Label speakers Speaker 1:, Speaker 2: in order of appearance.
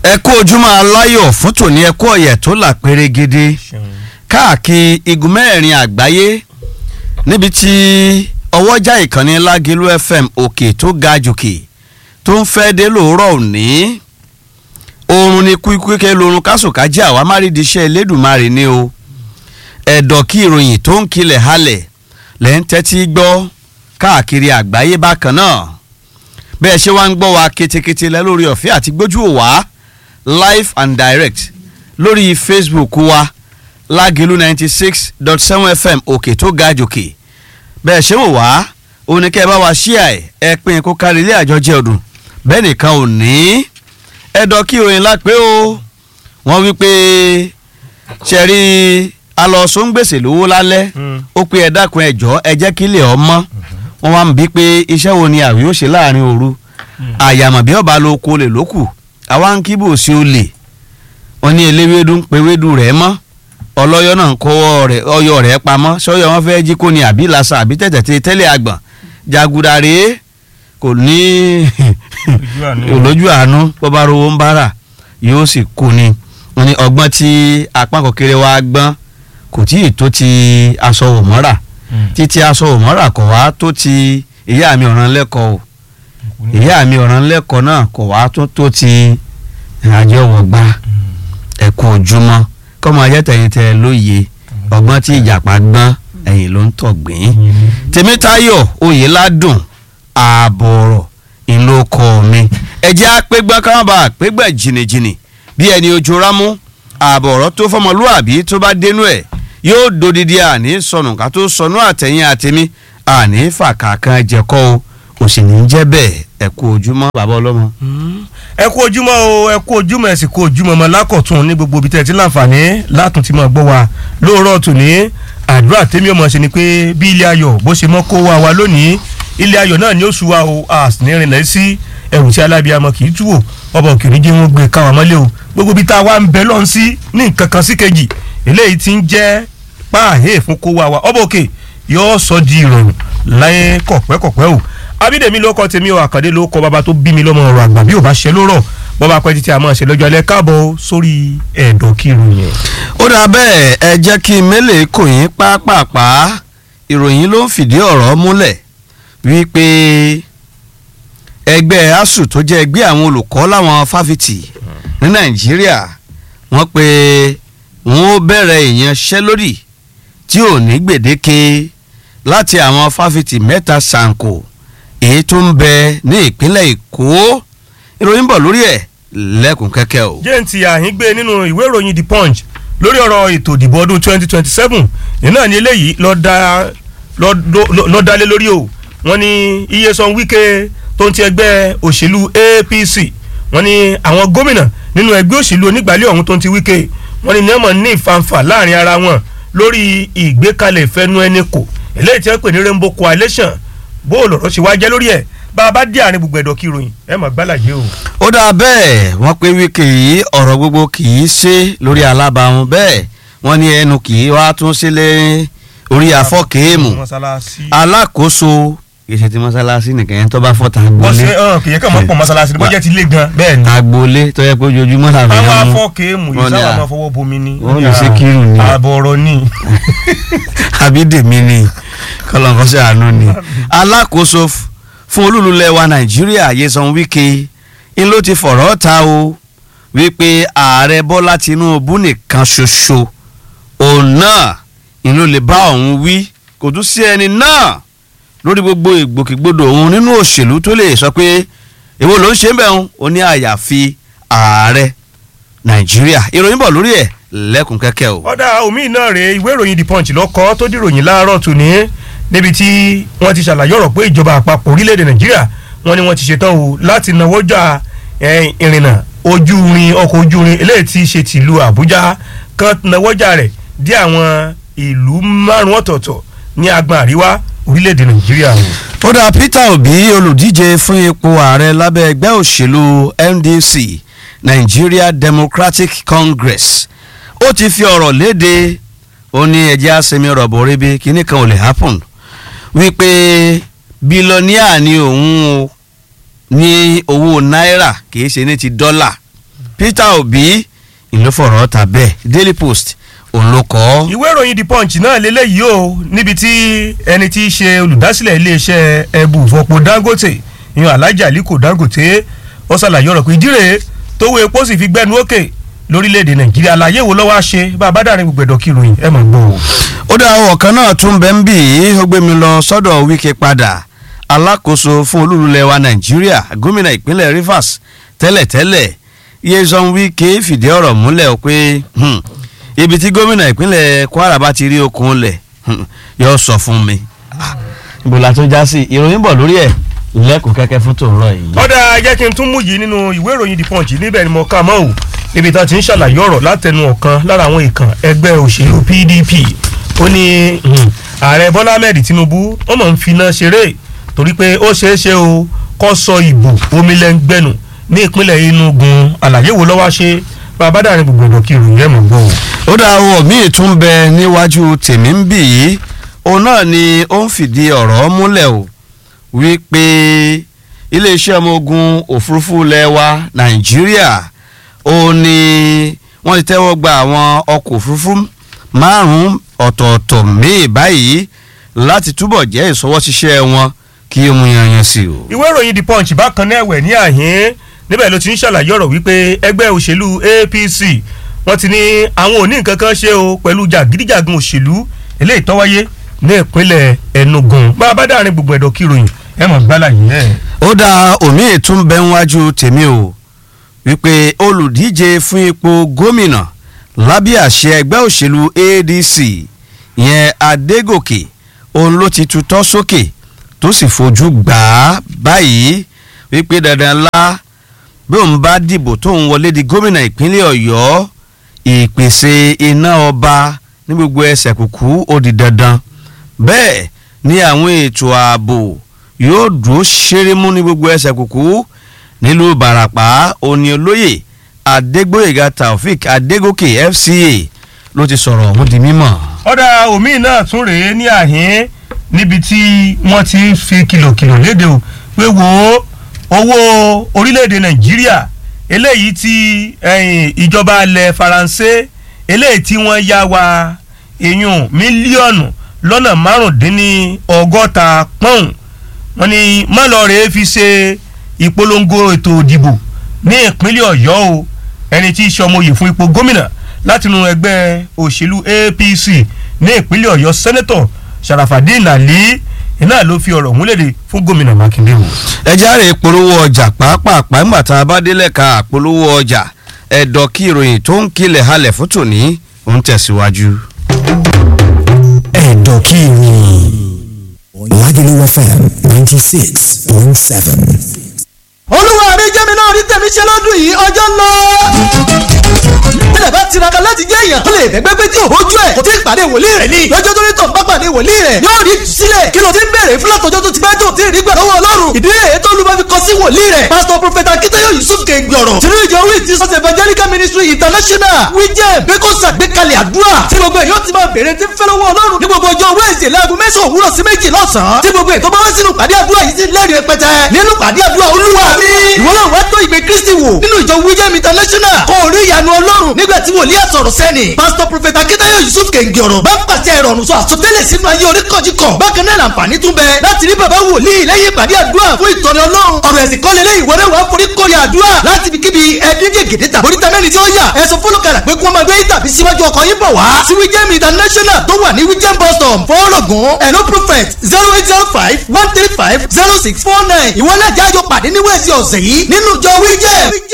Speaker 1: ẹ kú ojúmọ́ aláyọ̀ fún tòní ẹ kú ọ̀yẹ̀ tó là pérégede káàkiri igun mẹ́rin àgbáyé níbi tí ọwọ́jà ìkànnì lágẹ̀lú fm òkè tó ga jòkè tó ń fẹ́ dé lóòrọ̀ òní oorun ni kúikúike lorun kásòkájẹ́ àwa má rí di iṣẹ́ elédùnmarè ni o ẹ̀dọ̀ kí ìròyìn tó ń kilẹ̀ halẹ̀ lẹ́ ń tẹ́tí gbọ́ káàkiri àgbáyé bákan náà bẹ́ẹ̀ ṣe wá ń gbọ́ wa ketekete lẹ́ lórí ọ̀fẹ́ àti gbójú òwá live and direct lórí facebook wa lágìlú ninety six dot seven fm òkè tó ga jòkè bẹ́ẹ̀ ṣe wò wá òun ni kẹ́ ẹ bá wa ṣíà ẹ̀ ẹ pín kó kárí ilé àjọjẹ ọdún bẹ́ẹ̀ nìkan ò ní ẹ̀dọ̀ kí ìròyìn lápẹ́ o wọ́n wí pé ṣẹ̀rí alọ́sùn gbèsè lówó lálẹ́ ó pé ẹ dákun ẹ jọ̀ọ́ ẹ jẹ́ kí ilé ọmọ wọn wá ń bí pé iṣẹ́ wo ni àwí ó ṣe láàrin òru àyàmọ̀ bí ọba ló kó lè lókù àwa ń kíbò sí olè wọn ní eléwédú ń pe wédú rẹ̀ mọ́ ọlọ́yọ́ náà ń kó ọyọ rẹ̀ pamọ́ sọ́yọ́ wọn fẹ́ jí kó ní àbí làṣà àbí tẹ̀tẹ̀ tẹ́lẹ̀ àgbọ̀n jàgùdà rèé kò ní olójú àánú bọ́bá rówó ń bára yóò sì kú ni wọn ní ọgbọ́n tí apá kòkèrè wa gbọ́n kò tí ì tó ti aṣọ òmọ́ra títí aṣọ òmọ́ra kò wá tó ti ìyá mi ọ̀ràn lẹ́kọ̀ọ́ o ìyá mi ọ̀ràn lẹ́kọ̀ọ́ náà kò wá tó tó ti àjọ wọ̀gbá ẹ̀kú ojúmọ́ kọ́mọ ayẹ́tẹ̀yìntẹ̀ lóye ọgbọ́n tí ìjàpá gbọ́n ẹ̀yìn ló ń tọ̀gbìn tèmítáyọ̀ oyèládùn ààbọ̀rọ̀ ìlókọ mi ẹ̀jẹ̀ apẹ́gbọ́n káwọn bá apẹ́gbẹ́ jìnnìjìnnì bí ẹni ojú rámú ààbọ̀rọ̀ tó fọmọlúàbí tó bá dénú ẹ̀ yóò dodidi àní sọnù ká tó sọnù àtẹ̀yìn àtẹ̀mí àní fàkàkàn jẹ̀kọ́ o kò sì ní jẹ́ bẹ́ẹ̀ ẹ kú ojúmọ́ bàbá ọlọ́mọ.
Speaker 2: ẹ kú ojúmọ́ o ẹ kú ojúmọ́ ẹ sì kú ojúmọ́ ọmọ lákọ̀tún ní gbogbo ibi tẹ́ ẹ ti láǹfààní látún ti máa gbọ́ wa lóòrọ̀ tòní àdúrà tèmi ọmọ ṣe ni pé bí ilé ayọ̀ bó ṣe mọ́ kó wa wa lónìí ilé ayọ̀ náà ni ó sú wa o a sì ní rìnlẹ̀ sí ẹrù tí alábíàmọ kì í tú wò ọba òkè oníjẹ wọn gbé káwọn mọ́lẹ̀ o gbogbo ibi tá a wá ń bẹ lọ́n sí ní nǹkan kan sí kejì eléyìí ti ń jẹ́ páàhé fún kó wa wa ọba òkè yóò sọ di ìrọ̀rùn láyé kọ̀pẹ́kọ̀pẹ́ o abídèmí ló kọ́ tèmi o àkàndé ló kọ́ bàbá tó bí mi lọ́mọ ọ̀rọ̀ àgbà bí ò bá ṣe ló rọ̀ bọ́ba pẹ́ títí a máa ṣe lọ́jọ́ alẹ́ káàbọ̀ sórí ẹ̀dọ̀ kírun yẹn.
Speaker 1: ó dà bẹ́ẹ̀ ẹ jẹ́ kí mélèé kò yín pápápá ìròyìn ló ń fìdí ọ̀rọ̀ múlẹ̀ wípé ẹgbẹ́ asuu tó jẹ́ ẹgbẹ́ àwọn olùkọ́ láwọn fáfitì ní nàìjíríà wọ́n pe wọ́n ó bẹ̀rẹ̀ ìyanṣẹ́lódì tí ò ní gbèdéke láti àwọn fáfitì mẹ́ta ṣàǹkó èyí tó ń bẹ ní ìpínlẹ̀ èkó ìròyìn bọ̀ lórí ẹ̀ lẹ́kùn kẹ́kẹ́ o.
Speaker 2: jẹ́ǹtì àhín gbé nínú ìwé ìròyìn the punch lórí ọ̀rọ̀ ètò ìdìbò ọdún 2027 iná ní eléyìí lọ́ọ́ dálé lórí o wọ́n ní iye san wíkẹ́ tó ń ti ẹgbẹ́ òṣèlú apc wọ́n ní àwọn gómìnà nínú ẹgbẹ́ òṣèlú onígbàlẹ̀ ọ̀hún tó ń ti wíkẹ́ wọ́n ní nẹ́ẹ̀mọ̀ ní ìfanfà láàrin ara wọn lórí ìgbékalẹ̀ ìfẹ́nu ẹni kò eléyìí tí wọ́n pè ní rainbow coalition bó lọ̀rọ̀ ṣe wá jẹ́ lórí ẹ̀ bá a bá dé àárín gbogbo ẹ̀dọ̀ kìròyìn ẹ̀ mọ̀ gbálàyé o.
Speaker 1: ó dáa bẹ́ẹ̀ wọ́n pé wíkẹ́ yìí ọ̀rọ̀ gbogbo kì í ṣe lórí alábàáhùn bẹ́ẹ̀ wọ́n ní ẹnu kì í wá tún sílẹ̀ orí afọ́kèémù alákòóso kìí ti mọ́sálásí nìkan yẹn tó bá fọ́ ta
Speaker 2: wọ́n
Speaker 1: agboolé
Speaker 2: ṣe hàn kìí kàn mọ́ pọ̀ mọ́sálásí bó jẹ́ ti lé gan bẹ́ẹ̀ ni.
Speaker 1: agboolé tó yẹ pé ojoojúmọ́ làwọn
Speaker 2: a máa
Speaker 1: èèyàn mú
Speaker 2: fọ́ kéèmù yìí
Speaker 1: Wọ́n ní
Speaker 2: sábà
Speaker 1: à-
Speaker 2: máa fọwọ́ bomi ni.
Speaker 1: wọ́n lè ṣe kírun ni.
Speaker 2: ààbọ̀ ọ̀rọ̀ ni.
Speaker 1: abídèmí ni kọlọ́nkọ́sẹ́ àánú ni alákòóso f- fún olúlulẹ̀ wa nàìjíríà Nyesom Wike ń ló ti fọ̀rọ̀ ta o wípé ààrẹ bọ́lá tinúbú nìkan ṣoṣo òun náà ń ló lè bá òun wí kò tún sí ẹni náà lórí gbogbo ìgbòkègbodò òun nínú òṣèlú tó lè sọ pé èwo ló ń ṣe ń bẹ̀ òun ó ní àyàfi ààrẹ nàìjíríà ìròyìn bọ̀ lórí ẹ̀ lẹ́kùn kẹ́kẹ́ o.
Speaker 2: ọ̀dà omi náà rèé ìwé ìròyìn the punch lọ́kọ́ tó dìròyìn láàárọ̀ tòní níbi tí wọ́n ti ṣàlàyé ọ̀rọ̀ pé ìjọba àpapọ̀ orílẹ̀-èdè nàìjíríà wọ́n ní wọ́n ti ṣetán o láti náwó jà eh, ìrìnnà ojú irin ọkọ̀ ojú irin eléyìí tí í ṣe tìlú àbújá kan náwó jà rẹ̀ dé àwọn ìlú márùn ọ̀tọ̀ọ̀tọ̀ ní agbọn àríwá orílẹ̀-èdè nàìjíríà o.
Speaker 1: ó dá Peter Obi olùdíje fún ipò ààrẹ lábẹ́ ẹgbẹ́ òṣèlú NDC Nigeria Democratic Congress ó ti fi ọ̀rọ̀ léde ó ní ẹjẹ́ àsẹ̀mí ọ̀rọ̀ bọ̀rẹ́bí kínní kan ò lè happen wípé bílọ́níà ni òun o ní owó náírà kìí ṣe ní ti dọ́là Peter Obi ìlú fọ̀rọ̀ ta bẹ́ẹ̀ Daily Post òun ló kọ́.
Speaker 2: ìwé ìròyìn the punch náà lélẹ́yìí o níbi tí ẹni tí í ṣe olùdásílẹ̀ iléeṣẹ́ ẹbù fọpo dangote ìyẹn alhaji aliko dangote ó ṣàlàyé ọ̀rọ̀ pé ìdíre tówó epo sì fi gbẹnu òkè lórílẹ̀‐èdè nàìjíríà àlàyé wo lọ́wọ́ á ṣe bá a bá dàrin gbogbo ẹ̀dọ̀ kìròyìn ẹ̀ mọ̀ gbọ́ o.
Speaker 1: ó dá ọwọ́ kan náà tún bẹ́ẹ̀ ń bì í ó gbé mi lọ sọ́dọ̀ Wike padà alákòóso fún olúlulẹ̀ wa nàìjíríà gómìnà ìpínlẹ̀ Rivers tẹ́lẹ̀tẹ́lẹ̀ Nyesom Wike fìdí ọ̀rọ̀ múlẹ̀ pé hmm, ibi tí gómìnà ìpínlẹ̀ Kwara bá ti rí okun lẹ̀ hmm, yóò sọ fún mi. Ah, ibo la tó já sí ìròyìn bọ̀ lórí ẹ̀ lẹ́kùn kẹ́kẹ́ fún tòun yìí.
Speaker 2: ọ̀dà jẹ́ kí n tún mú yìí nínú ìwé ìròyìn the punch níbẹ̀ ni mo kà mọ́ ò níbi tá a ti ń ṣàlàyé ọ̀rọ̀ látẹnu ọ̀kan lára àwọn ìkàn ẹgbẹ́ òṣèlú PDP ó ní hmm, ààrẹ Bọ́lá Ahmed Tinubu ó mọ̀ ń finá ṣeré torí pé ó ṣeé ṣe o kó sọ ìbò omi lẹ́ngbẹ́nu ní ìpínlẹ̀ Enugu àlàyé wo lọ́wọ́ ṣe bàbá dàrin gbogbo ìdọ̀ kí ìròyìn ẹ̀ mọ̀ gbọ́ o.
Speaker 1: ó dá owó míì tún bẹ níwájú tèmi ń bì yìí òun náà ni ó ń fìdí ọ̀rọ̀ múlẹ̀ o wípé iléeṣẹ́ ọmọ ogun òfurufú ilẹ̀ wa nàìjíríà ó ní wọ́n ti tẹ́wọ́ gba àwọn ọkọ̀ òfurufú márùn-ún ọ̀tọ̀ọ̀tọ̀ míì báyìí láti túbọ̀ jẹ́ ìṣọwọ́ṣiṣẹ́ wọn kí ó mú yanyan sí o.
Speaker 2: ìwé ìròyìn the punch bákan náà ẹ̀wẹ̀ ní àhín níbẹ̀ ló ti ń ṣàlàyé ọ̀rọ̀ wípé ẹgbẹ́ òṣèlú APC wọ́n ti ní àwọn ò ní nǹkan kan ṣe o pẹ̀lú jàgídíjàgan òṣèlú eléyìí tó wáyé ní ìpínlẹ̀ Enugu bá a bá dárin gbogbo ẹ̀dọ̀ kíròyìn ẹ̀ mọ̀ gbálà yìí ẹ̀.
Speaker 1: ó dá omi ìtún bẹ níwájú tèmi o wípé olùdíje fún ipò gómìnà lábẹ́ àṣẹ ẹgbẹ́ òṣèlú ADC ìyẹn Adégòkè òun ló ti tutọ́ sókè tó sì fojú gbà á báyìí wípé dandan ńlá bí òun bá dìbò tóun wọlé di gómìnà ìpínlẹ̀ Ọ̀yọ́ ìpèsè iná ọba ní gbogbo ẹsẹ̀ kùkú ó di dandan bẹ́ẹ̀ ni àwọn ètò ààbò yóò dúró ṣerémú ní gbogbo ẹsẹ̀ kùkú nílùú Ìbàràpá òní olóyè Adégbóyèga Taofik Adégòkè FCA ló ti sọ̀rọ̀ ọ̀hún di mímọ̀.
Speaker 2: ọ̀dà omi náà tún rèé ní àhín níbi tí wọ́n ti ń fi kìlọ̀kìlọ̀ léde o pé wo owó orílẹ̀-èdè Nàìjíríà eléyìí tí ìjọba ilẹ̀ Faransé eléyìí tí wọ́n yá wa èèyàn mílíọ̀nù lọ́nà márùndínní ọgọ́ta pọ́ùn wọ́n ní mọ́lọ́ọ̀rẹ́ fi ṣe ìpolongo ètò ìdìbò ní ìpínlẹ̀ Ọ̀yọ́ o ẹni tí í ṣe ọmọye fún ipò gómìnà látinú ẹgbẹ́ òṣèlú APC ní ìpínlẹ̀ Ọ̀yọ́ sẹ́nẹ́tọ̀ Sharafadin Ali iná ló fi ọ̀rọ̀ múlẹ̀dẹ̀ fún gómìnà Mákindé o.
Speaker 1: ẹ járe polówó ọjà pàápàá nígbà tá a bá délẹ̀ ka polówó ọjà ẹ̀dọ̀ kí ìròyìn tó ń kilẹ̀ halẹ̀ fún tòní ó ń tẹ̀síwájú.
Speaker 3: ẹ̀dọ̀ kí ìròyìn Lagelu FM ninety six point seven.
Speaker 4: olúwa mi jẹ́ mi náà rí tẹ̀mí ṣe lọ́dún yìí ọjọ́ ń lọ. tẹ́lẹ̀ bá tiraka láti jẹ́ èèyàn tó lè bẹ́gbẹ́ pé tí ò hójú ẹ̀ kò tí ì pàdé wòlíì rẹ̀ ni lọ́jọ́ tó ní tọ̀ bá pàdé wòlíì rẹ̀ yóò rí sílẹ̀ kí ló ti ń bèrè fún látọjọ́ tó ti pẹ́ tó ti rí gbà lọ́wọ́ ọlọ́run ìdí rẹ̀ tó ló bá fi kọ sí wòlíì rẹ̀ pásítọ̀ prọfẹ̀tà akíntayọ yusuf kẹgbọ̀rọ̀ tìrú ìjọ wí ti sọ́sẹ̀ evangelical ministry international wíjẹ́ pé kó ṣàgbékalẹ̀ àdúrà tí gbogbo èèyàn ti máa bèrè tí ń fẹ́ lọ́wọ́ ọlọ́run ní gbogbo ọjọ́ wẹ́ẹ̀sì láago mẹ́sàn-án òwúrọ̀ sí méjì lọ́sàn-án tí gbogbo ètò bá wá sínú pàdé àdúrà yìí ti lẹ́rìí rẹpẹtẹ nínú pàdé àdúrà olúwa mi ìwọ náà wá tó ìgbé kristi wò nínú ìjọ wíjẹ́ international kó o rí ìyanu ọlọ́run nígbà tí wòlíì àsọ̀rọ̀ sẹ́ni pásítọ̀ prọfẹ̀tà akíntayọ yusuf kẹ̀ǹgì ọ̀rọ̀ bá pàṣẹ ìrọ̀rùn sọ àsọtẹ́lẹ̀ sínú ayé oníkọ̀jìkọ̀ bákan náà làǹfààní tún bẹ láti rí bàbá wòlíì lẹ́yìn ìpàdé àdúrà fún ìtọ́ni ọlọ́run ọ̀rọ̀ ẹ̀sìn kọ́lé lẹ́yìn ìwọ́rẹ́ wàá forí kórè àdúrà láti fi kíbi ẹ̀ẹ́dígẹ̀ gèdè tàbí oríta mẹ́rin tí ó yà ẹ̀sùn fọlọ́kàlà pé kí wọ́n máa gbé tàbí síwájú ọkọ̀ yín bọ̀ wá sí wíjẹ́mi international tó wà ní wíjẹ́m bus stop fọ́ọ̀rọ̀gùn ẹ̀nó prophet zero eight zero five one three five zero six four nine ìwọ náà jájọ pàdé ní wẹ́ẹ̀sì ọ̀sẹ̀ yìí nínú ìjọ wíjẹ́m